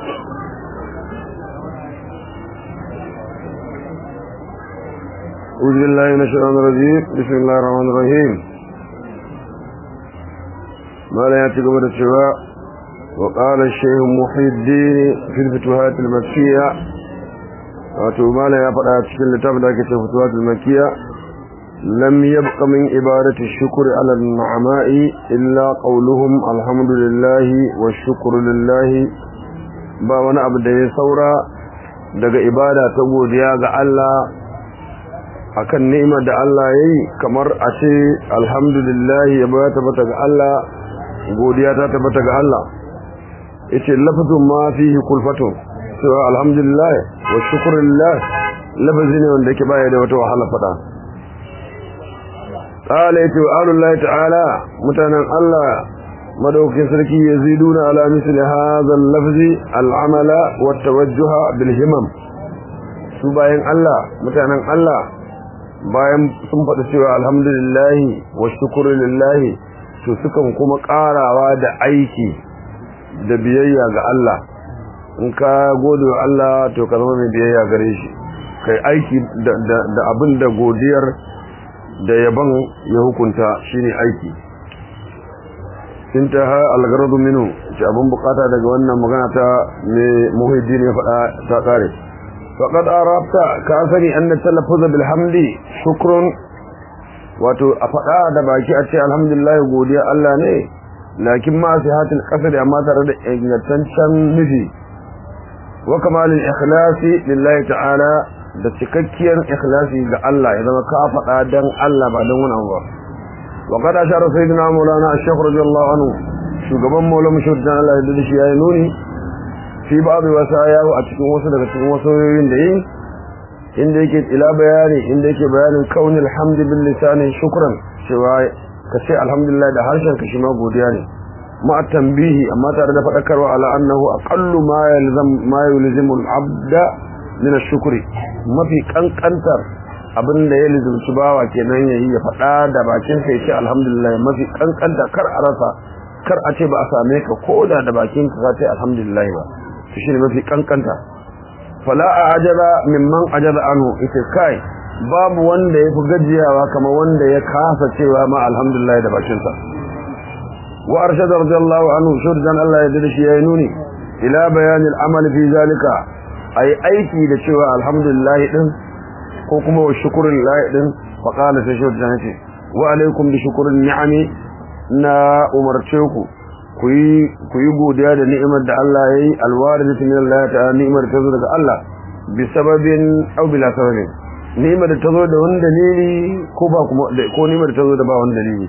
أعوذ بالله من الشيطان الرجيم بسم الله الرحمن الرحيم ما لا يأتي قبل الشواء وقال الشيخ محي الدين في الفتوحات المكية wato mala ya faɗa cikin littafin da ake ce fituwatul makiya lam yabqa min ibadati shukri ala an-ni'ama'i illa qawluhum alhamdulillahi wa shukru lillahi ba wani abu da ya saura daga ibada ta godiya ga Allah akan ni'imar da Allah yayi kamar a ce alhamdulillahi ya ba tabbata ga Allah godiya ta tabbata ga Allah yace lafazun ma fihi kulfatun cewa alhamdulillah wa shukrulillah lafazi ne wanda yake baya da wata wahala fada qala yatu alullahi ta'ala mutanen Allah madaukakin sarki yaziduna ala misli hadha al-lafzi al-amala wa tawajjuha bil himam su bayan Allah mutanen Allah bayan sun faɗi cewa alhamdulillah wa shukrulillah to sukan kuma ƙarawa da aiki da biyayya ga Allah in ka gode wa Allah to ka zama mai biyayya gare shi kai aiki da abin da godiyar da yaban ya hukunta shine aiki intaha algaradu minu ce abin bukata daga wannan magana ta mai muhiddin ya faɗa ta kare faqad arabta ka sani anna talaffuz bil hamdi shukrun wato a faɗa da baki a ce alhamdulillah godiya Allah ne lakin ma sihatul qasd amma tare da ingantaccen nufi wa kamalin ikhlasi lillahi ta'ala da cikakkiyar ikhlasi ga Allah ya zama ka faɗa dan Allah ba dan wani ba wa qad ashara sayyidina maulana ash-shaykh radiyallahu anhu shugaban maulana mushahid Allah ya dade shi yayi nuni fi babu wasaya a cikin wasu daga cikin wasoyoyin da yi inda yake ila bayani inda yake bayanin kaunil hamdi bil lisani shukran cewa kace alhamdulillah da harshen ka shi ma godiya ne مع التنبيه أما ترى فذكر على أنه أقل ما يلزم ما يلزم العبد من الشكر ما في كان كنتر abin da ya lizumci bawa kenan yayi ya faɗa da bakin sa yace alhamdulillah mafi kankanta kar a rasa kar a ce ba a same ka koda da bakin ka ce alhamdulillah ba to shine mafi kankanta fala ajaba mimman ajaba anhu ita kai babu wanda yafi gajiyawa kamar wanda ya kasa cewa ma alhamdulillah da bakin sa وأرشد رضي الله عنه شرجا الله يدرش يينوني إلى بيان العمل في ذلك أي أيكي لشوى الحمد لله إذن حكم والشكر لله إذن فقال سيشرجا نتي وعليكم بشكر النعم نا أمرتشوكو kuyi godiya da ni'imar da Allah yayi alwaridatu min Allah ta'ala ni'imar ta zo daga Allah bi sababin aw bila sababin ni'imar da ta zo da wani dalili ko ba kuma ko ni'imar da ta zo da ba wani dalili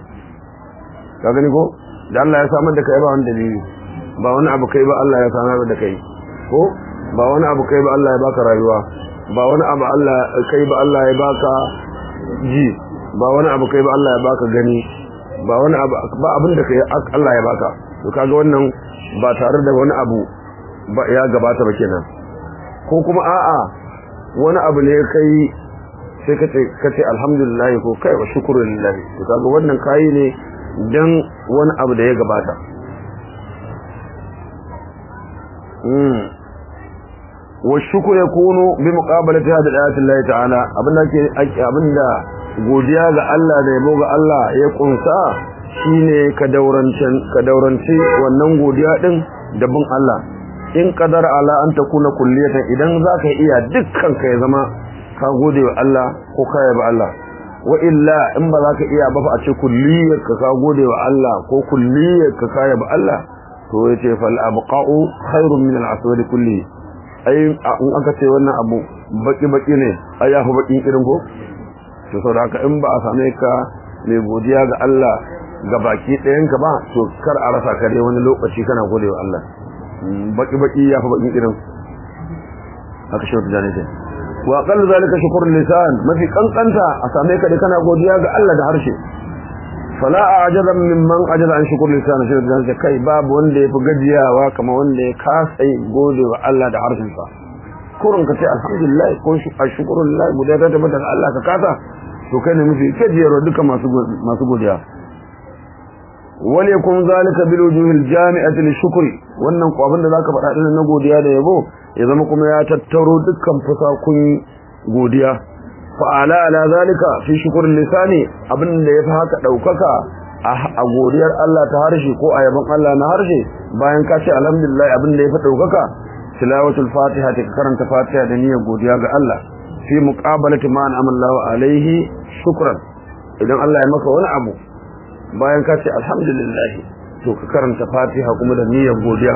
ka gani ko da Allah ya samar da kai ba wani dalili ba wani abu kai ba Allah ya samar da kai ko ba wani abu kai ba Allah ya baka rayuwa ba wani abu Allah kai ba Allah ya baka ji ba wani abu kai ba Allah ya baka gani ba wani abu ba abin da kai Allah ya baka to kaga wannan ba tare da wani abu ba ya gabata ba kenan ko kuma a'a wani abu ne kai sai kace kace alhamdulillah ko kai wa shukrulillahi to kaga wannan kai ne dan wani abu da ya gabata wa shukru yakunu bi muqabalati hada ayati Allah ta'ala abinda ke abinda godiya ga Allah da yabo ga Allah ya kunsa shine ka daurancin ka dauranci wannan godiya din da bin Allah in qadar ala an takuna kulliyatan idan zaka iya dukkan ka ya zama ka gode wa Allah ko ka yaba Allah wa illa in ba za ka iya ba fa a ce kulliyar ka ka gode wa Allah ko kulliyar ka ka yaba Allah to yace fal abqa'u khairun min al-aswad kulli ai in aka ce wannan abu baki baki ne ai ya fi bakin irin ko to saboda haka in ba a same ka mai godiya ga Allah ga baki ɗayan ka ba to kar a rasa ka dai wani lokaci kana gode wa Allah baki baki ya fi bakin irin haka shi wata jani wa aqall zalika shukrul lisan mafi kankanta a same ka da kana godiya ga Allah da harshe fala ajaza mimman ajaza an shukrul lisan shi da kai babu wanda yafi gajiyawa kamar wanda ya kasa gode wa Allah da harshen sa kurun ka ce alhamdulillah ko shukrulillah godiya ta tabbata ga Allah ka kasa to kai ne mafi gajiyarwa duka masu masu godiya wal yakun zalika bil wujuhil jami'ati lishukri wannan ko abin da zaka faɗa din na godiya da yabo ya zama kuma ya tattaro dukkan fusakun godiya fa ala ala zalika fi shukrin lisani abin da yafi haka daukaka a godiyar Allah ta harshe ko a yabon Allah na harshe bayan ka ce alhamdulillah abin da yafi daukaka tilawatul fatiha ta karanta fatiha da niyyar godiya ga Allah fi muqabalati ma an'amallahu alaihi shukran idan Allah ya maka wani abu bayan ka ce alhamdulillah to ka karanta fatiha kuma da niyyar godiya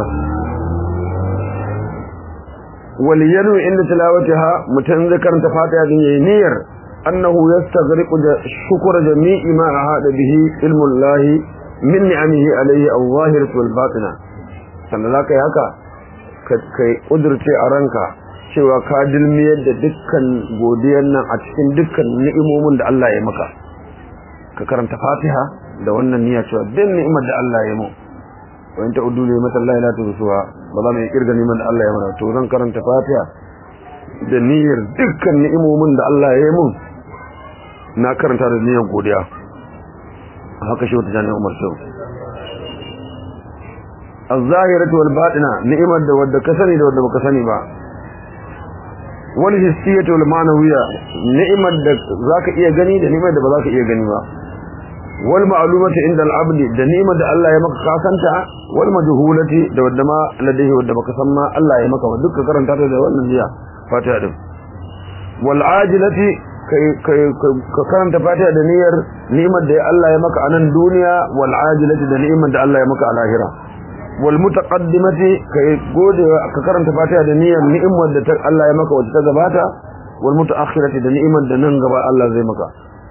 wal yanu inda tilawatiha mutan zai karanta fatiha din yayin niyyar annahu yastaghriqu shukra jami'i ma ahada bihi ilmu Allah min ni'amihi alayhi al-zahirah wal batina sannan zaka yi haka kai kudurce a ranka cewa ka dilmiyar da dukkan godiyar nan a cikin dukkan ni'imomin da Allah ya maka ka karanta fatiha da wannan niyya cewa din ni'imar da Allah ya mu wa in ta'udu li mata Allah la tuhsuha ba za mu kirga ni'imar da Allah ya mana to zan karanta fatiha da niyyar dukkan ni'imomin da Allah ya yi mun na karanta da niyyar godiya haka shi wata jami'ar Umar Shehu الظاهرة والباطنة نعمة da wadda ka sani da wadda baka sani ba wal hissiyatu wal ma'nawiyya ni'imar da zaka iya gani da ni'imar da ba zaka iya gani ba wal ma'lumatu inda al abdi da ni'imar da Allah ya maka kasanta wal majhulati da wadda ma ladaihi wadda baka san ma Allah ya maka duk ka karanta ta da wannan jiya fatiha din wal ajilati kai kai ka karanta fatiha da niyyar ni'imar da Allah ya maka a nan duniya wal ajilati da ni'imar da Allah ya maka a lahira wal mutaqaddimati kai gode ka karanta fatiha da niyyar ni'imar da ta Allah ya maka wacce ta gabata wal mutaakhirati da ni'imar da nan gaba Allah zai maka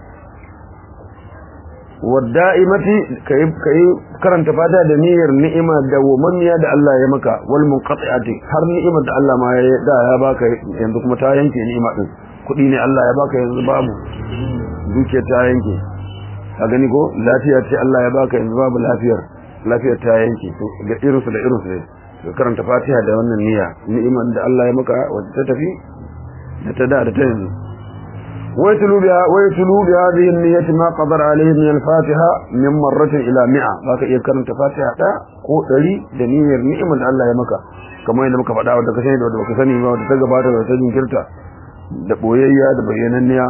wad da'imati kai kai karanta fatiha da niyyar ni'ima da wamamiya da Allah ya maka wal munqati'ati har ni'imar da Allah ma ya da ya baka yanzu kuma ta yanke ni'ima din kudi ne Allah ya baka yanzu babu dukiya ta yanke ka gani ko lafiya ce Allah ya baka yanzu babu lafiyar lafiyar ta yanke da irinsu da irinsu ne ka karanta fatiha da wannan niyya ni'imar da Allah ya maka wacce ta tafi da ta da da ta yanzu wai tulu biha wai tulu bi hadhihi an-niyyati ma qadara alayhi min al-fatiha min marratin ila mi'a baka iya karanta fatiha da ko dari da niyyar ni'imar da Allah ya maka kamar yadda muka faɗa wanda ka sani da wanda baka sani ba wanda ta gabata da ta jinkirta da boyayya da bayyananniya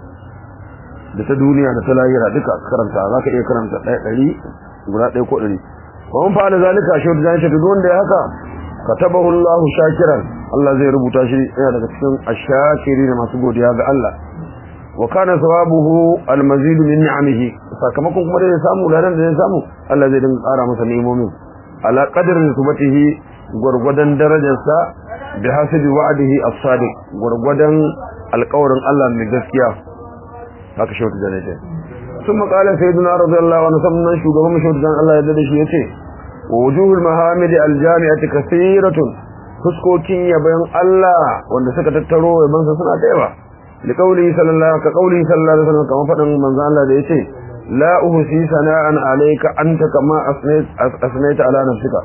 da ta duniya da ta lahira duka karanta zaka iya karanta ɗaya ɗari guda ɗaya ko ɗari wa mun fa'ala zalika shi da zai duk wanda ya haka katabahu Allahu shakiran Allah zai rubuta shi yana daga cikin ashakiri da masu godiya ga Allah wa kana thawabuhu almazid min ni'amihi sakamakon kuma da ya samu ladan da ya samu Allah zai dinga ƙara masa ni'imomin ala qadri subatihi gurgudan darajarsa bi hasabi wa'dihi as-sadiq gurgudan alƙawarin Allah mai gaskiya haka shi wata janaje ثم قال سيدنا رضي الله عنه ثم شغب مشهدان الله يدد shi yace wujuh al-mahamid al-jami'ati kaseeratun fuskokin yaban Allah wanda suka tattaro yaban sa suna da yawa li qawli sallallahu ka qawli sallallahu alaihi wasallam kamar fadan manzo Allah da yace la uhsi sana'an alayka anta kama asnayt asnayta ala nafsika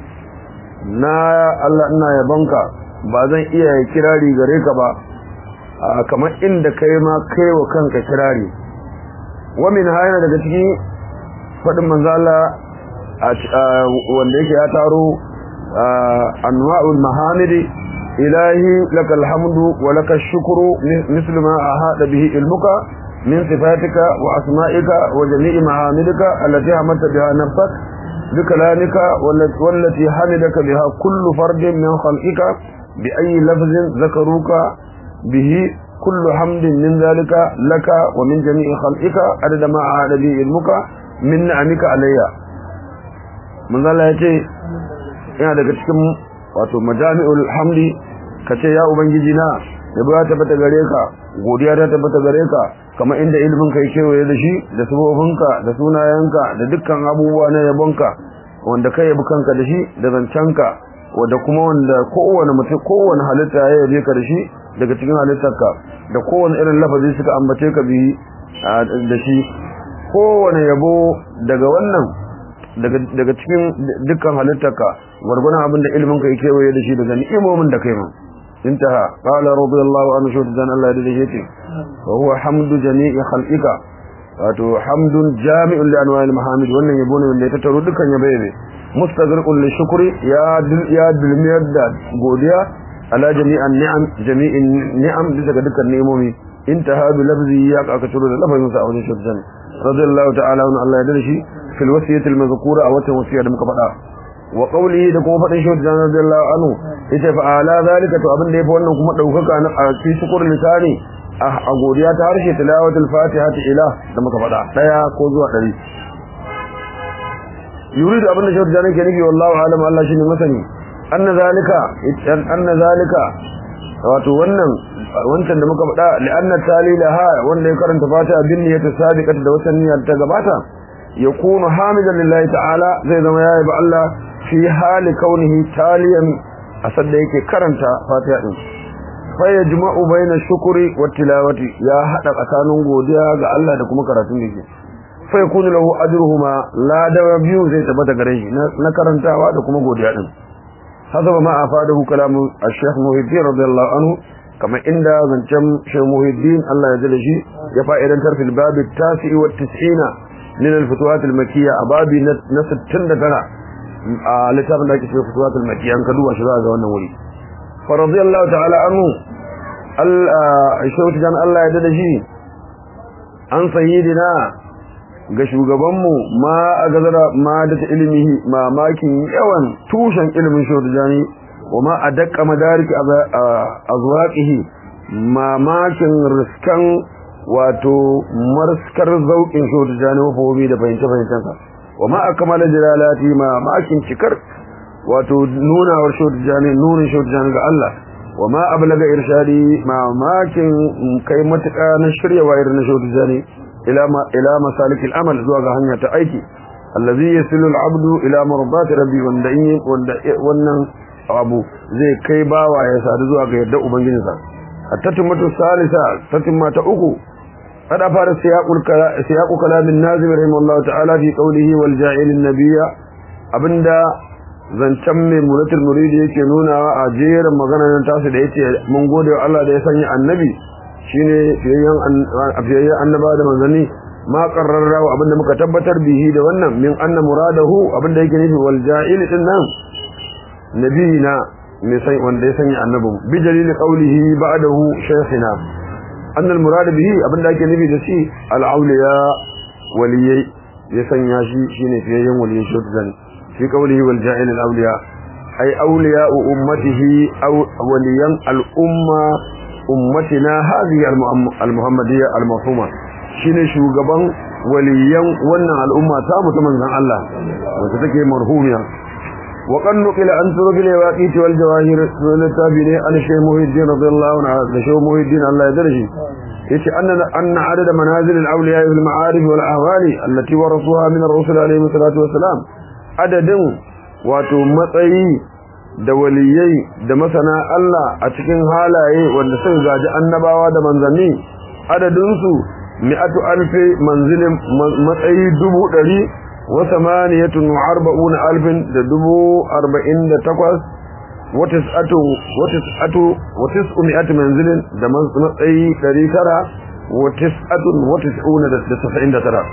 na Allah ina yabanka ba zan iya kirari gare ka ba kamar inda kai ma kai wa kanka kirari wamin hayana daga cikin faɗin manzala wanda yake ya taro anwa'ul mahamidi ilahi lakal hamdu wa lakal shukru mislu ma ahada bihi ilmuka min sifatika wa asma'ika wa jami'i mahamidika allati hamadta biha nafsak بكلامك والتي حمدك بها كل فرد من خلقك بأي لفظ ذكروك به كل حمد من ذلك لك ومن جميع خلقك عدد ما عاد به علمك من نعمك علي من ذا الله يتي ina daga cikin wato majami'ul hamdi kace ya ubangiji na yabo ya tabbata gare ka godiya ta tabbata gare ka kamar inda ilimin kai kewaye da shi da sabofinka da sunayenka da dukkan abubuwa na yabonka wanda kai yabi kanka da shi da zancenka wanda kuma wanda kowane mutum kowane halitta ya yabe ka da shi daga cikin halittarka da kowane irin lafazi suka ambace ka bi da shi kowane yabo daga wannan daga cikin dukkan halittarka gwargwadon abin da ilimin ka yake waye da shi daga ni'imomin da kai ma intaha qala radiyallahu anhu shi dan Allah da yake wa huwa hamdu jami'i khalqika wato hamdun jami'un li anwa'il mahamid wannan yabo ne wanda ya tattaro dukkan yabe ne mustazriqun li shukri ya dul ya dulmiyar da godiya ala jami'an ni'am jami'in ni'am bisa ga dukkan ni'imomi intaha bi lafzi ya aka ciro da lafazin sa a wajen shirjan radiyallahu ta'ala wa Allah ya darshi fil wasiyati al mazkura a wata wasiya da muka faɗa wa qawlihi da kuma faɗin shirjan radiyallahu anhu ita fa ala zalika to abin da yafi wannan kuma daukaka na a fi shukur lisani a godiya ta harshe tilawatul fatiha ta ila da muka faɗa daya ko zuwa ɗari yuridu abin da shirjan ke nufi wallahu alam Allah shine masani anna zalika anna zalika wato wannan wancan da muka faɗa li'anna talilaha wanda ya karanta fatiha bin niyyati sabiqati da wata niyyar ta gabata yakunu hamidan lillahi ta'ala zai zama yayi ba Allah fi hali kaunihi taliyan asad da yake karanta fatiha din fa yajma'u baina shukri wa tilawati ya hada tsakanin godiya ga Allah da kuma karatun yake fa yakunu lahu ajruhuma la da biyu zai tabbata gare shi na karantawa da kuma godiya din حسب ما أفاده كلام الشيخ محي الدين رضي الله عنه كما إن زنشم شيخ محي الدين الله يجل شيء يفائد أنتر في الباب التاسع والتسعين من الفتوات المكية أبابي نسب تند ترى لتاب لك في الفتوات المكية أنكدوا أشباه ذوانا ولي فرضي الله تعالى عنه الشيخ جان الله يجل شيء عن سيدنا ga shugabanmu ma a gazara ma da ta ilimihi mamakin yawan tushen ilimin shaudajani wa ma a dakka madariki a zuwaƙihi mamakin riskan wato marskar zauƙin shaudajani wa fobi da fahimce-fahimcensa wa ma a kamala jilalati mamakin cikar wato nunawar shaudajani nunin shaudajani ga Allah wa ma ablaga irshadi mamakin kai matuƙa na shiryawa irin na shaudajani إلى ما إلى مسالك الأمل زوج هنيا تأيكي الذي يصل العبد إلى مرضات ربي وندعين ونن أبو زي كيبا ويسار زوج يدعو بنجنسا التتمة الثالثة تتمة أكو قد أفار سياق, سياق كلام النازم رحمه الله تعالى في قوله والجاعل النبي أبندا zancen mai muratul muridi yake nuna a jerin maganar tasu da yace mun gode wa Allah da ya sanya annabi shine fiyayyen annaba da manzanni ma qarrara wa abinda muka tabbatar bihi da wannan min anna muradahu abinda yake nufi wal ja'il din nan nabiyina mai sai wanda ya sanya annabin bi dalili qawlihi ba'dahu shaykhina anna al murad bihi abinda yake nufi da shi al awliya waliyai ya sanya shi shine fiyayyen waliyai shuddan fi qawlihi wal ja'il al awliya ay awliya ummatihi aw waliyan al umma ummatina hadhihi al-muhammadiyya al-mafhuma shine shugaban waliyan wannan al'umma ta mu ta manzon Allah wacce take marhumiya wa qad nuqila an turbil waqit wal jawahir sunan tabine an shay muhiddin radiyallahu anhu da shay muhiddin Allah ya darshi yace anna anna adada manazil al-awliya fil ma'arif wal ahwali allati warasuha min ar-rusul alayhi salatu wassalam adadin wato matsayi da waliyai da masana Allah a cikin halaye wanda suka gaji annabawa da manzanni adadinsu mi'atu alfi manzilin matsayi dubu ɗari wa samaniyatun wa arba'una alfin da dubu arba'in da takwas wa tis'atu wa tis'atu wa tis'u mi'ati manzilin da matsayi ɗari tara wa tis'atun wa tis'una da tasa'in da tara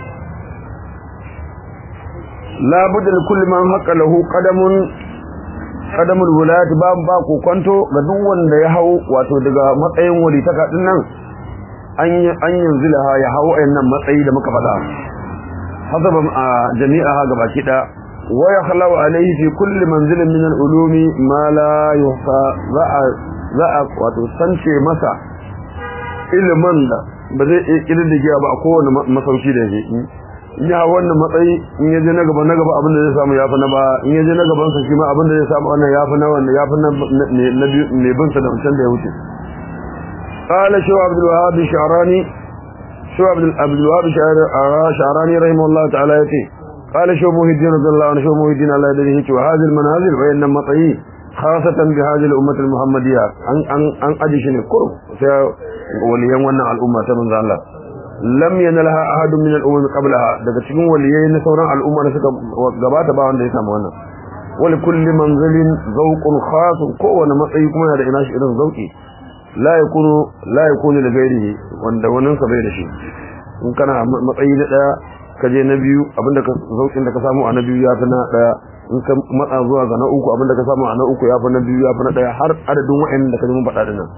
la budda kulli man haqqa lahu qadamun kadamul wulayat ba ba ku kwanto ga duk wanda ya hau wato daga matsayin wali ta kadin nan an an yanzilaha ya hau ayannan matsayi da muka faɗa hasaban a jami'aha gaba kida wa yakhlu alayhi fi kulli manzilin min al-ulumi ma la yuhsa za'a za'a wato sance masa ilimin da ba zai iya kididdige ba a kowane masauki da yake ya wannan matsayi in yaje na gaba na gaba abin da zai samu yafi na ba in yaje na gaban sa shi ma abin da zai samu wannan yafi na wannan yafi na na ne bin sa da wancan da ya wuce qala shu abdul wahhab sha'rani shu abdul abdul wahhab sha'rani rahimahullah ta'ala yace qala shu muhiddin radiyallahu anhu shu muhiddin Allah da yake wa hadhihi manazil wa inna matsayi khasatan bi hadhihi al-ummah al-muhammadiyya an an an aji shi ne kur sai waliyan wannan al'umma ta manzo Allah lam yanalha ahadun min al-umam qablaha daga cikin waliyai na sauran al'umma da suka gabata ba wanda ya samu wannan wal kulli manzilin zawqun khas kowane matsayi kuma yana da ina shi irin zauki la yakunu la yakunu da gairihi wanda wannan sa bai da shi in kana matsayi na daya ka je na biyu abinda ka zaukin da ka samu a na biyu ya fi na daya in ka matsa zuwa ga na uku abinda ka samu a na uku ya fi na biyu ya fi na daya har adadin wa'annan da ka ji mun faɗa dinnan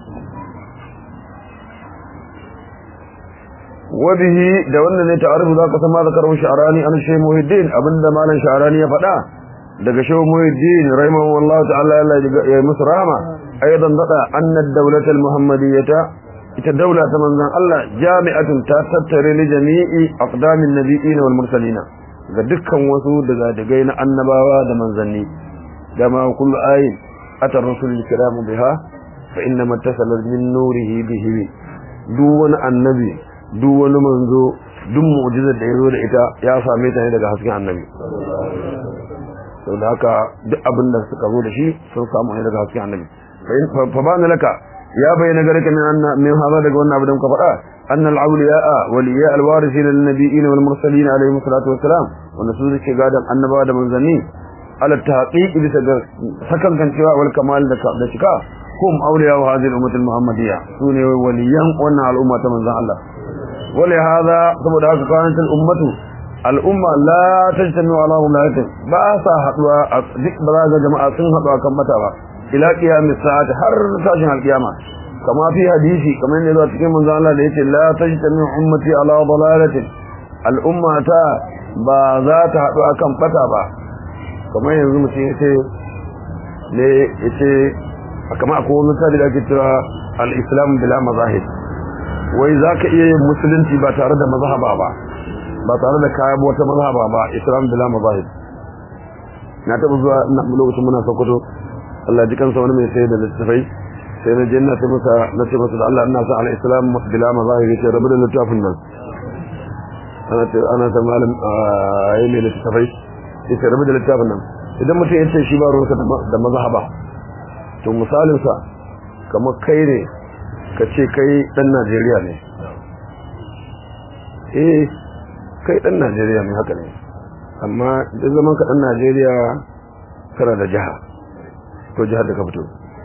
wabihi da wannan ne ta'arifu zaka san ma zakaru sha'rani an shay muhiddin abinda malan sha'rani ya faɗa daga shay muhiddin rahimahu wallahu ta'ala ya musu rahama aidan dada anna ad-dawlat al-muhammadiyyah ita daula ta manzon Allah jami'atun ta tattare li jami'i aqdamin nabiyyin wal mursalin ga dukkan wasu daga dagai na annabawa da manzanni dama kullu ayin atar rasul kiram biha fa inna mattasala min nurihi bihi duk wani annabi duk wani manzo duk mu'jizar da yazo da ita ya same ta ne daga hasken annabi sau da haka duk abin da suka zo da shi sun samu ne daga hasken annabi fa bana laka ya bayyana gare ka min haza daga wannan abin da muka faɗa أن الأولياء ولياء الوارثين للنبيين والمرسلين عليهم الصلاة والسلام ونسوذ الشقادة النبوة منزلين على التحقيق سكن كان شواء والكمال لشكا هم أولياء هذه الأمة المحمدية سوني وليا وانا على الأمة منزل الله ولهذا saboda haka kanat al-ummatu al-umma la tajtami ala wilayatin ba sa haduwa duk ba za jama'a sun haɗu kan mata ba ila qiyamis sa'ati har tashin al-qiyama kama fi hadisi kamar ne zuwa cikin manzon Allah da yace la tajtami ummati ala dalalatin al-umma ta ba za ta haɗu akan fata ba kamar yanzu mutum yace ne yace kamar akwai wani tabi da ake cewa al-islam bila mazahib wai za ka iya yin musulunci ba tare da mazhaba ba ba tare da kayan wata mazhaba ba islam bila mazahib na taɓa zuwa na lokacin muna sokoto Allah ji kansa wani mai sai da littafai sai na je na ce masa na ce masa da Allah ina sa al-islam bila mazahib yace rabu da littafin nan ana ce ana ta malam ayi mai littafai yace rabu da littafin nan idan mutum ya ce shi ba ruwansa da mazhaba to misalinsa kamar kai ne ka ce kai dan Najeriya ne eh kai dan Najeriya ne haka ne amma duk zaman ka dan Najeriya kana da jiha ko jihar da ka fito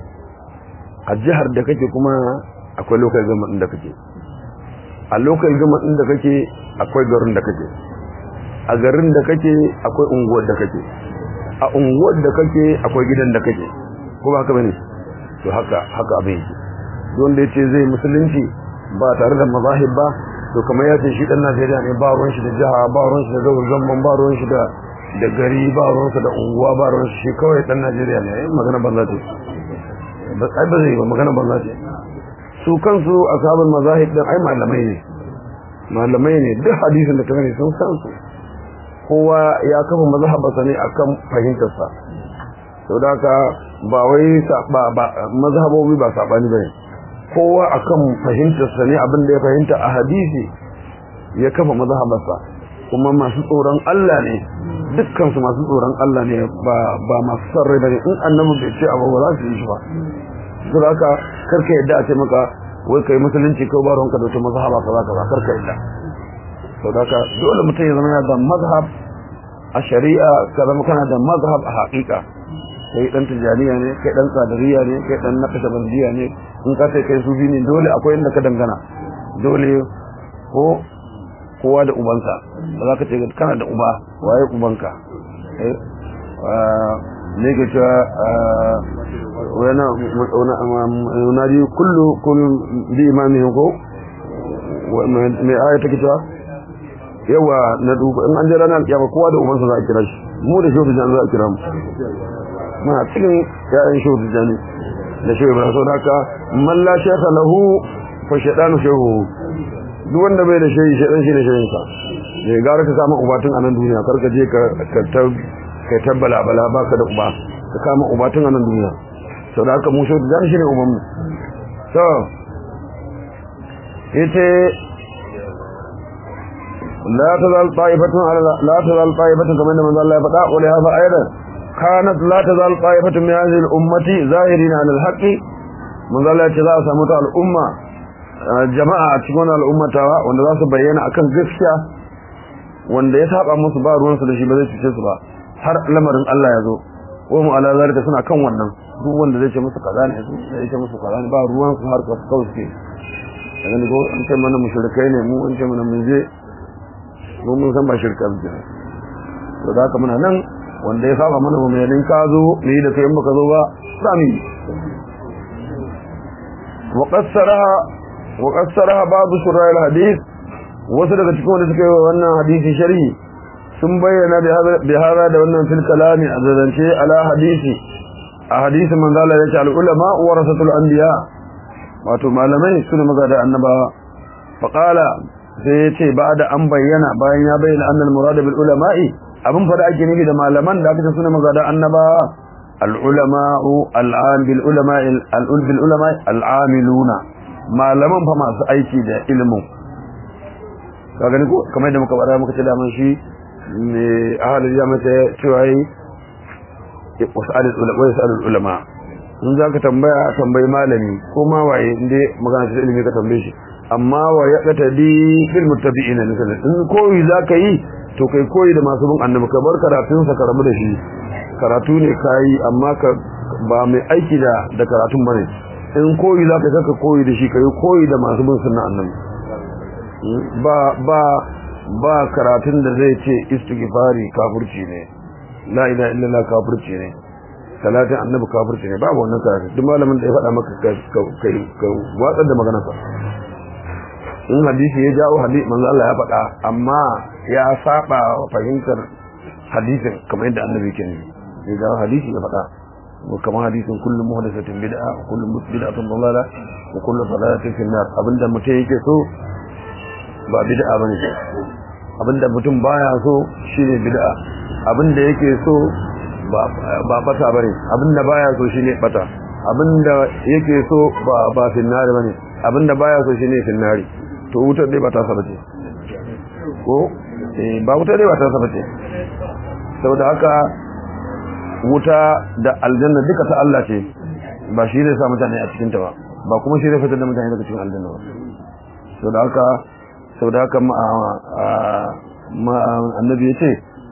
a jihar da kake kuma akwai local government din da kake a local government din da kake akwai garin da kake a garin da kake akwai unguwar da kake a unguwar da kake akwai gidan da kake ko ba haka bane to haka haka abin yake wanda ya ce zai musulunci ba tare da mazahib ba to kamar ya ce shi dan Najeriya ne ba ruwan shi da jiha ba ruwan shi da gawar zaman ba ruwan shi da da gari ba ruwan sa da unguwa ba ruwan shi kawai dan Najeriya ne ai magana banza ce ba ai ba zai ba magana banza ce su kansu ashabul mazahib din ai malamai ne malamai ne duk hadisin da ka gani sun san su kowa ya kafa mazhabarsa ne akan fahimtarsa saboda haka ba wai ba mazhabobi ba sabani bane kowa akan fahimtarsa ne abin da ya fahimta a hadisi ya kafa mazhabarsa kuma masu tsoron Allah ne dukkan su masu tsoron Allah ne ba ba masu son rai bane in annabi bai ce abu ba za su yi shi ba saboda haka karka yadda a ce maka wai kai musulunci ko ba ruwanka da wata mazhaba kaza kaza karka yadda saboda haka dole mutum ya zama da mazhab a shari'a ka zama kana da mazhab a haƙiƙa kai dan tijaniya ne kai dan sadariya ne kai dan naqshbandiya ne in ka sai kai sufi ne dole akwai inda ka dangana dole ko kowa da ubansa ba za ka ce kana da uba waye ubanka eh ne ga cewa wana wana kullu kullu bi imamihi ko me aya take cewa yawa na duba in an je ranar kiyama kowa da ubansa za a kira shi mu da shi da za a kira mu muna cikin ya'yan shehu tijjani da shehu ibrahim sau haka man la shekha lahu fa shaɗanu shehu duk wanda bai da shehi shaɗan shi ne shehinsa ne gara ka samu ubatun a nan duniya kar ka je ka tabbala bala ba ka da uba ka kama ubatun a nan duniya sau da haka mu shehu tijjani shi ne ubanmu so ita لا تزال طائفة على لا تزال طائفة كما ان من الله فدا ولهذا ايضا كانت لا تزال طائفة من هذه الأمة ظاهرين على الحق من ذا الله تزال سامت الأمة جماعة تكون الأمة وان ذا سبينا أكن قفشة وان ذا يسحب أمس بار وان سلشي بذي تشسبا har lamarin Allah ya zo wa mu ala zalika suna kan wannan duk wanda zai ce musu kaza ne zai ce musu kaza ne ba ruwan su har ka kawai suke daga ko an ce mana mushrikai ne mu an ce mana mun je mu mun san ba shirka ba to da haka muna nan wanda ya saba mana mu mai ka zo ni da kai baka zo ba sami wa qassaraha wa qassaraha ba'd shurah al-hadith wasu daga cikin wanda suka yi wannan hadisi sharhi sun bayyana bi hada da wannan fil kalami a zance ala hadisi a hadisin manzo Allah yace al ulama warasatul anbiya wato malamai sune magada annabawa fa qala sai yace ba'da an bayyana bayan ya bayyana annal murad bil ulama'i abin fada ake nufi da malaman da aka ce sune magada annabawa al ulama'u al am bil ulama'i al bil ulama'i al amiluna malaman fa masu aiki da ilimin ka gani ko kamar da muka bada muka ce da man shi ne ahalin jami'a ta cewa yi wasu ulama in za ka tambaya tambayi malami ko ma waye inda magana ta ilimi ka tambaye shi amma wa ya kata di fil muttabi'ina misalin in koyi za ka yi to kai koyi da masu bin annabi ka bar karatun sa ka rabu da shi karatu ne kai amma ka ba mai aiki da da karatun bane in koyi za ka saka koyi da shi kai koyi da masu bin sunna annabi ba ba ba karatun da zai ce istighfari kafirci ne la ilaha illallah kafirci ne salatin annabi kafirci ne babu wannan karatu duk malamin da ya faɗa maka kai ka watsar da maganarsa in hadisi ya jawo hadisi manzo Allah ya faɗa amma ya saba wa fahimtar hadisin kamar yadda annabi ke ne ya jawo hadisi ya faɗa kamar hadisin kullum muhdathatin bid'a wa kullu bid'atin dalala wa kullu dalalatin fi nar abinda mutum yake so ba bid'a bane abinda mutum baya so shine bid'a abinda yake so ba ba bata bane abinda baya so shine bata abinda yake so ba ba finnari bane abinda baya so shine finnari to wutar dai ba ta saba ce ko eh ba wutar dai ba ta saba ce saboda haka wuta da aljanna duka ta Allah ce ba shi zai sa mutane a cikin ta ba ba kuma shi zai fitar da mutane daga cikin aljanna ba saboda haka sau da haka annabi ya ce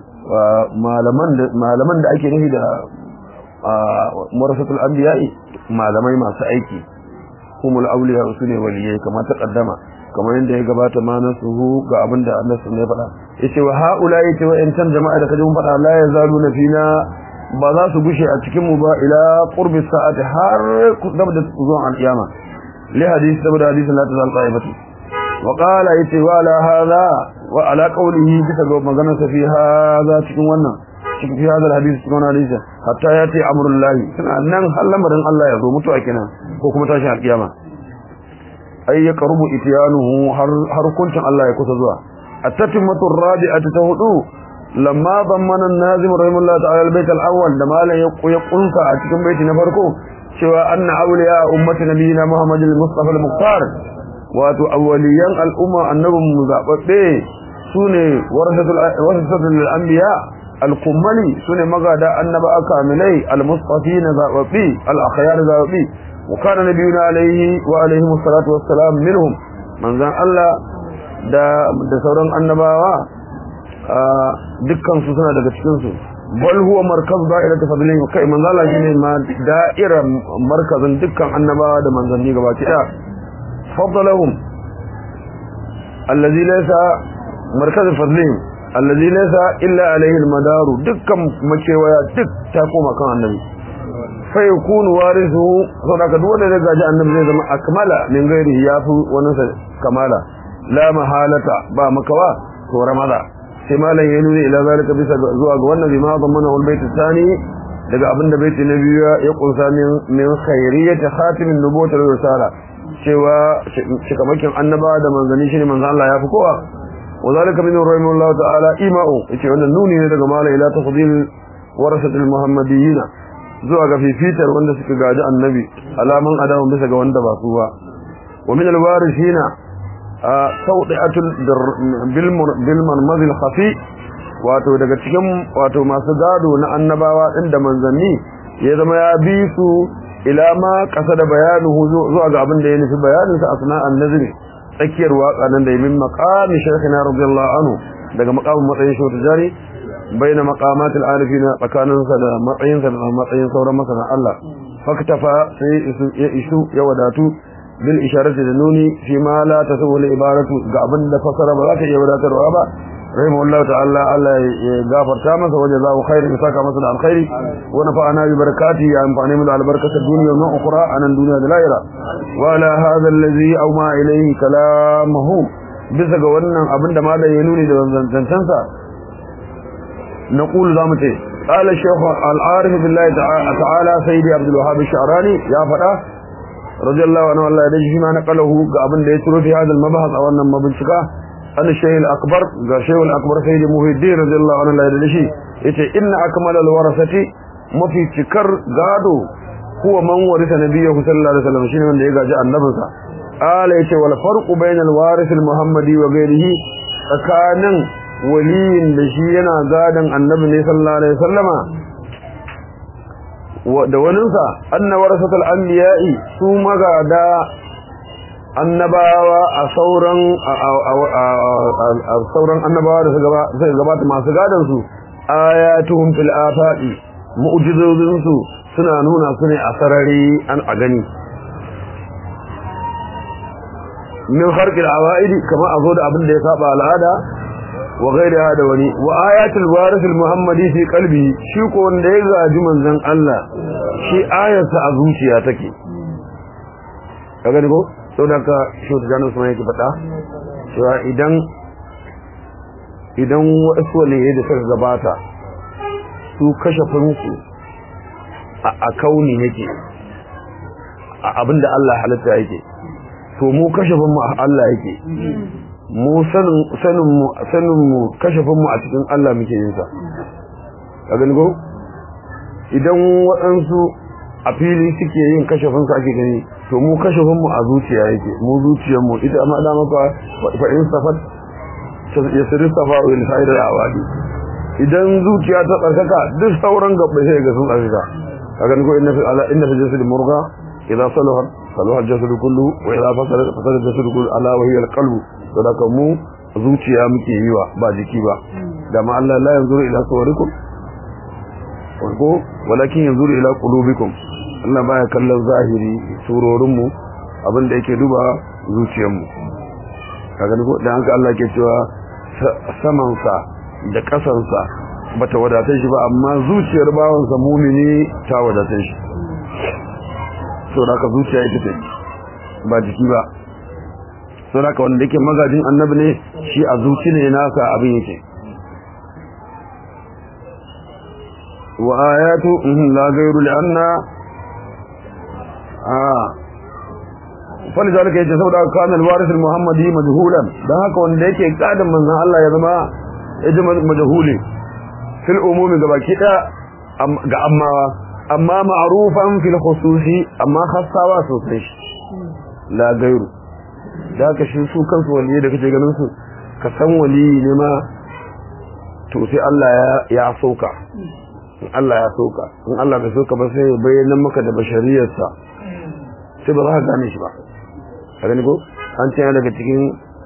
malaman da ake nufi da marasatul anbiya'i malamai masu aiki humul auliya su ne waliyai kamar ta kaddama kamar yadda ya gabata ma na suhu ga abin da annabi ne faɗa yace wa haula yace wa intan jama'a da kaje mun faɗa la yazaluna fina ba za su gushe a cikin mu ba ila qurbi sa'ati har gaba da zuwan al-qiyama li hadisi saboda hadisin la tazal qa'ibatu وقال يتي وعلى هذا وعلى قوله بسبب مغنى في هذا cikin wannan cikin fi hadal hadisi cikin wannan hadisi hatta yati amrullah suna nan har lamarin Allah ya zo mutuwa kenan ko kuma tashi alkiyama ay yaqrubu ityanuhu har har kuncin Allah ya kusa zuwa at-tatimatu ar-rabi'atu ta hudu lamma dhammana an-nazim rahimahullah ta'ala al-bayt al-awwal da malan ya kunsa a cikin baiti na farko cewa anna awliya ummati nabiyina muhammadin al-mustafa al-muqtar wato awwaliyan al'umma annabin mu zababbe sune warasatul anbiya al-kummali sune magada annaba akamilai al-mustafina zababbi al-akhyar zababbi wa kana nabiyuna alayhi wa alayhi wassalatu wassalam minhum manzan Allah da da sauran annabawa dukkan su suna daga cikin su bal huwa markaz da'ira tafadilin kai manzan Allah shine ma da'ira markazin dukkan annabawa da manzanni gabaki daya فضلهم الذي ليس مركز فضلهم الذي ليس إلا عليه المدار دكا مكيويا دك تقوم كان النبي فيكون وارثه صدق دون ذلك جاء النبي زي ما أكمل من غيره يافو ونسى كمالا لا محالة با مكوا ورمضا سمالا ينوي إلى ذلك بس زواج والنبي ما ضمنه البيت الثاني daga abin da baiti na biyu ya kunsa min khairiyyati khatimin nubuwwati risala cewa shikamakin annaba da manzanni shine manzan Allah ya fi kowa wa zalika min rahimahullah ta'ala ima'u yace wannan nuni ne daga mala ila tafdil warasatul muhammadiyyin zuwa ga fifitar wanda suka gaji annabi alaman adamu bisa ga wanda ba su ba wa min alwarithina sawdi'atul bil bil manmazil khafi wato daga cikin wato masu gado na annabawa din da manzanni ya zama ya bi su ila ma kasa da bayanuhu zuwa ga abin da ya nufi bayanin sa asna an-nazri tsakiyar waka nan da yamin maqami shaykhina radiyallahu anhu daga maqamin matsayin shi tijari baina maqamat al-arifina tsakanin sa da matsayin sa da matsayin sauran masana Allah faktafa sai ya isu ya wadatu bil isharati da nuni fi ma la tasawu al ibaratu ga abin da fasara ba za ta iya wadatarwa ba rahimahullahu ta'ala Allah ya gafarta masa waje za khairin ya saka masa da alkhairi wa nafa'ana bi barakati ya amfani mu da albarkatar duniya na ukhra anan duniya da lahira wa ala hadha allazi aw ma ilayhi kalamuhu bisa ga wannan abin da malam ya nuni da zancansa نقول زامته قال الشيخ العارف بالله تعالى سيدي عبد الوهاب الشعراني يا فتاه رضي الله عنه الله يدجي ما نقله قابل da ya turo fi hadal mabahas a wannan mabincika an shaykh al-akbar ga shaykh al-akbar sayyidi muhiddin radiyallahu anhu Allah ya dace yace inna akmal al-warasati mafi cikar gado huwa man warisa nabiyyu sallallahu alaihi wasallam shine wanda ya gaji annabinsa ala yace wal farqu bainal waris al-muhammadi wa ghairihi tsakanin waliyin da shi yana gadon annabi ne sallallahu alaihi wasallama da waninsa anna warasatul anbiya'i su magada annabawa a sauran a sauran annabawa da suka gabata masu gadon su ayatuhum fil afaqi mu'jizozin su suna nuna su ne a sarari an a gani min harkil awaidi kamar a zo da abin da ya saba al'ada wa gairiha da wani wa ayatul waris muhammadi fi qalbi shi ko wanda ya gaji manzon Allah shi ayarsa a zuciya take kaga ne ko saboda ka shi da janu kuma yake fada cewa idan idan wasu ne da suka gabata su kashafin su a kauni yake a abinda Allah halitta yake to mu kashafin mu Allah yake mu sanin sanin mu sanin mu kashafin mu a cikin Allah muke yin sa ka gani ko idan waɗansu a fili suke yin kashafin su ake gani to mu kashafin mu a zuciya yake mu zuciyar mu ita amma da maka fa in safat yasri safa wa al-sa'id al-awadi idan zuciya ta tsarkaka duk sauran gabbai sai ga sun tsarkaka ka gani ko inna fi ala inna fi jasad murga idza salaha salaha al-jasad kullu wa idza fasada fasada al-jasad kullu ala wa hiya al-qalbu sadaka mu zuciya muke yi wa ba jiki ba da ma Allah la yanzuru ila suwarikum ko walakin yanzuru ila qulubikum Allah baya kallon zahiri surorin mu abin da yake duba zuciyar mu kaga ko dan haka Allah ke cewa saman sa da kasan sa bata wadatar shi ba amma zuciyar bawan sa mumini ta wadatar shi saboda ka zuciya ita ce ba jiki ba saboda wanda yake magajin annabi ne shi a zuci ne nasa abin yake wa ayatu la ghayru li anna ah fali zalika yace saboda kana al-waris al-muhammadi majhulan dan haka wanda yake kadan manzon Allah ya zama yaji majhuli fil umumi gabaki da ga ammawa amma ma'rufan fil khususi amma khassawa sosai la ghayru da ka shi su kansu waliyi da kake ganin su ka san waliyi ne ma to sai Allah ya sauka in Allah ya sauka in Allah bai sauka ba sai bayyana maka da bashariyarsa sai ba za ka gane shi ba ka gani ko an ce daga cikin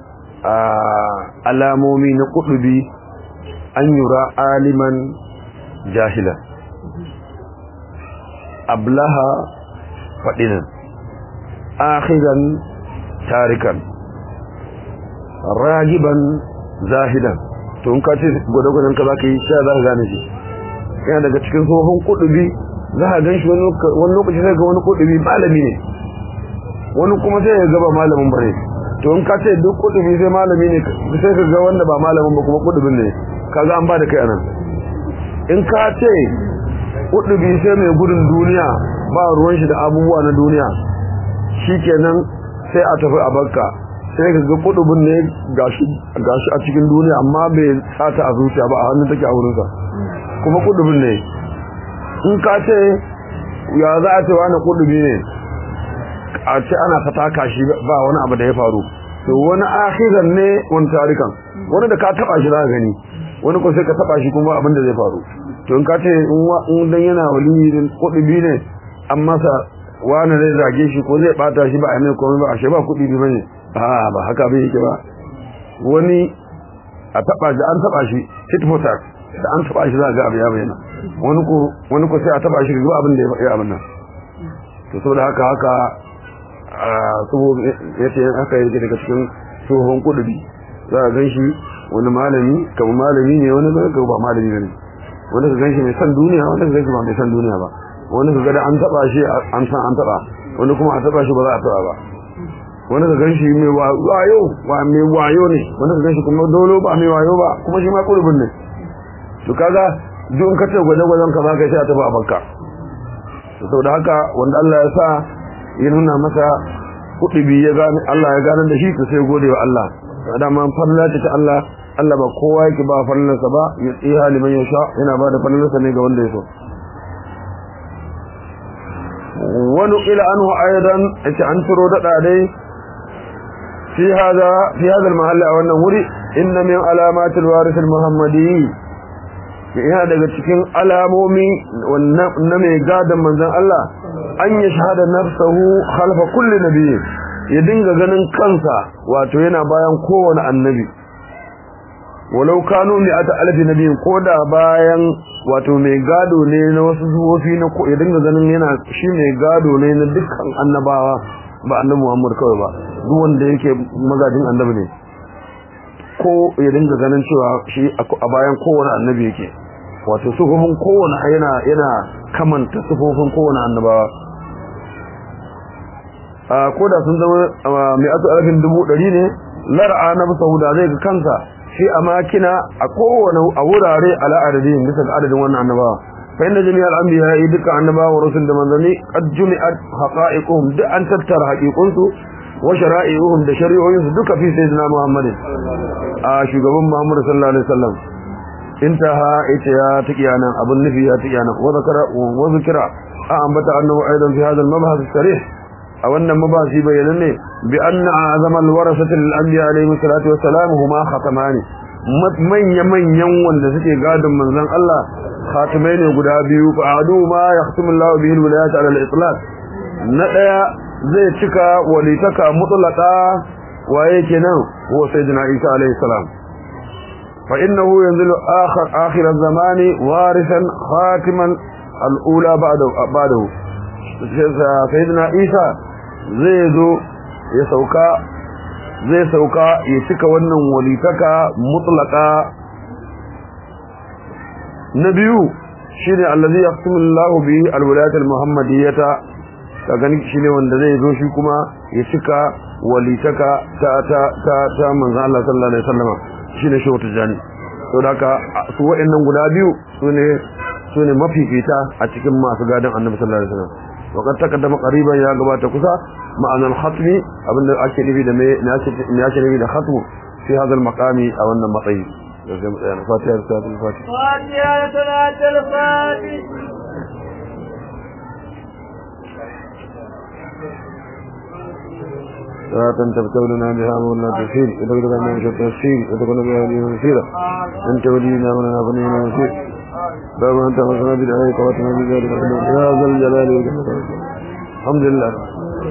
alamomi na kudubi an yura aliman jahila ablaha fadinan akhiran tarikan ragiban zahidan to in ka ce gwada-gwadan ka za ka yi sha za ka gane shi yana daga cikin tsohon kudubi za ka gan shi wani lokaci sai ga wani kudubi malami ne wani kuma sai ya gaba malamin bare to in ka ce duk kudubi sai malami ne sai ka ga wanda ba malamin ba kuma kudubin ne ka ga an ba da kai anan in ka ce kudubi sai mai gudun duniya ba ruwan shi da abubuwa na duniya shikenan sai a tafi a bakka sai ka ga kudubin ne gashi gashi a cikin duniya amma bai sata a zuciya ba a hannun take a wurinsa kuma kudubin ne in ka ce ya za a ce wani kudubi ne a ce ana fataka shi ba wani abu da ya faru to wani akhiran ne wani tarikan wani da ka taba shi za ka gani wani ko sai ka taba shi kuma abin da zai faru to in ka ce in dan yana wali kudubi ne an masa wani zai zage shi ko zai bata shi ba a mai komai ba a shi ba kudi bi bane a ba haka bai yake ba wani a taba shi an taba shi tit for tat da an taba shi za ga abu ya bayyana wani ko wani ko sai a taba shi ga abin da ya abin nan to saboda haka haka ya ce aka yi daga cikin tsohon kudubi za a ganshi wani malami kamar malami ne wani ga ba malami ne wani ka ganshi mai san duniya wani ka ganshi ba mai san duniya ba wani ka gada an taba shi an san an taba wani kuma a taba shi ba za a taba ba wani ka ganshi mai wayo wa mai wayo ne wani ka ganshi kuma dolo ba mai wayo ba kuma shi ma kudubin ne to kaga duk in ka ce gwaje-gwajen ka za ka sai a taba a bakka saboda haka wanda Allah ya sa ya nuna masa kudubi ya gane Allah ya gane da shi to sai gode wa Allah dama farla ce ta Allah Allah ba kowa yake ba farlansa ba ya tsiha liman yasha yana ba da farlansa ne ga wanda ya so wani ila anhu aidan yace an turo da dai fi hada fi hada al-mahalli a wannan wuri inna min alamatil warith al-muhammadi yana daga cikin alamomi na mai gadon manzon Allah an ya shahada nafsahu khalfa kulli nabiyyi ya dinga ganin kansa wato yana bayan kowane annabi walau kanu mi ata alfi nabiyin ko da bayan wato mai gado ne na wasu zuwofi na ko ya dinga ganin yana shi mai gado ne na dukkan annabawa ba annabi Muhammad kawai ba duk wanda yake magajin annabi ne ko ya dinga ganin cewa shi a bayan kowane annabi yake wato sufofin kowane yana yana kamanta sufofin kowane annabawa ko da sun zama mai asu alfin dubu ɗari ne lar'a na bisa huda zai ga kansa shi a makina a kowane a wurare ala adadin bisa ga adadin wannan annabawa fa inna jami'al anbiya yi duka annabawa wa rusul da manzanni qad jumi'at haqa'iquhum duk an tattara haqiqunsu wa shara'i'uhum da shari'o'insu duka fi sayyidina muhammadin a shugaban muhammad sallallahu alaihi wasallam intaha ita ya tikiya nan abun nufi ya tikiya nan wa zakara wa zikra a ambata annahu aidan fi hadha al-mabhath sarih a wannan mabasi bayanan ne bi anna azama alwarasati lil anbiya alayhi salatu wassalam huma khatamani manya manyan wanda suke gadon manzon Allah khatimai ne guda biyu fa adu ma yahtimu Allah bihi alwilayat ala al-itlaq na daya zai cika walitaka mutlaqa waye kenan huwa sayyidina Isa alayhi salam fa innahu yanzilu akhir akhir az-zamani warithan khatiman al-ula ba'da ba'dahu sayyidina Isa zai zo ya sauka zai sauka ya cika wannan walitaka mutlaka na biyu shine allazi yaqsimu Allahu bi alwilayat almuhammadiyyata ka gani shine wanda zai zo shi kuma ya cika walitaka ta ta ta, ta manzon Allah sallallahu alaihi wasallam shine shehu tijani to da ka su wa'annan guda biyu sune sune mafifita a cikin masu gadon annabi sallallahu alaihi wasallam وقد تقدم قريبا يا جماعه كسا معنى الختم ابن ake nufi da me me ake nufi da khatm fi hada al-maqami aw wannan matsayi يعني فاتحة رسالة الفاتحة فاتحة صلاة الفاتح صلاة تبتغ لنا بها مولا تسير وتقول لنا من شر السير وتكون بها لي مسيرا أنت ولينا ولنا فنينا مسير باب أنت وصنا بدعائك واتنا بذلك يا ذا الجلال والإكرام الحمد لله